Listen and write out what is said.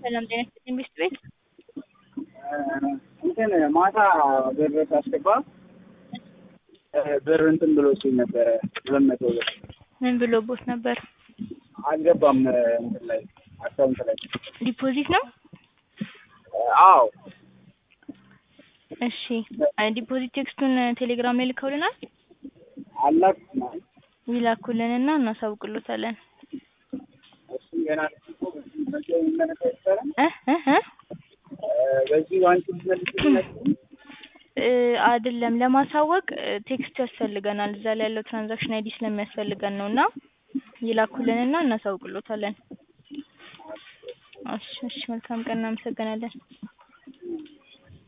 ሰላም ጤና ይስጥልኝ ቤስት ቤት እንትን ማታ ብር ሳስገባ ብር እንትን ብሎ ሲል ነበረ ሁለት መቶ ብር ምን ብሎ ቦት ነበር? አልገባም እንትን ላይ አካውንት ላይ ዲፖዚት ነው? አዎ እሺ ዲፖዚት ቴክስቱን ቴሌግራም ላይ ልከውልናል። አላክም ይላኩልንና እናሳውቅሎታለን። እሱም ገና በዚህ የሚመለከ ይቻላል እ እ እ በዚህ ዋንጭ መልስ እ አይደለም ለማሳወቅ ቴክስት ያስፈልገናል። እዛ ላይ ያለው ትራንዛክሽን አይዲ ስለሚያስፈልገን ነው እና ይላኩልንና እናሳውቅሎታለን። እሺ እሺ መልካም ቀን እናመሰግናለን።